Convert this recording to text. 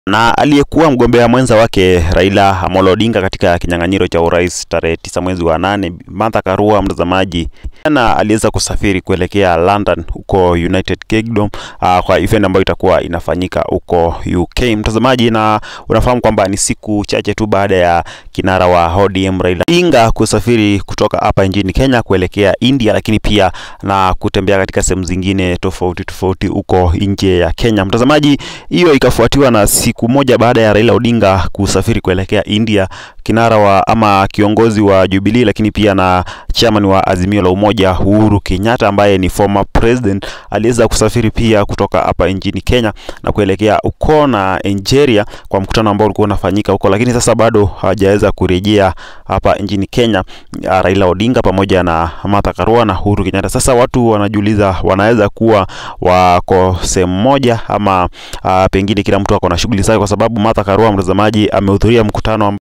na aliyekuwa mgombea mwenza wake Raila Amolo Odinga katika kinyang'anyiro cha urais tarehe tisa mwezi wa nane, Martha Karua, mtazamaji, na aliweza kusafiri kuelekea London huko United Kingdom uh, kwa event ambayo itakuwa inafanyika huko UK, mtazamaji, na unafahamu kwamba ni siku chache tu baada ya kinara wa ODM Raila Odinga kusafiri kutoka hapa nchini Kenya kuelekea India, lakini pia na kutembea katika sehemu zingine tofauti tofauti huko nje ya Kenya. Mtazamaji, hiyo ikafuatiwa na siku moja baada ya Raila Odinga kusafiri kuelekea India, kinara wa ama kiongozi wa Jubilee, lakini pia na chairman wa Azimio la Umoja Uhuru Kenyatta ambaye ni former president aliweza kusafiri pia kutoka hapa nchini Kenya na kuelekea huko na Nigeria kwa mkutano ambao ulikuwa unafanyika huko, lakini sasa bado hawajaweza kurejea hapa nchini Kenya, Raila Odinga pamoja na Martha Karua na Uhuru Kenyatta. Sasa watu wanajiuliza wanaweza kuwa wako sehemu moja ama uh, pengine kila mtu ako na shughuli zake, kwa sababu Martha Karua mtazamaji, amehudhuria mkutano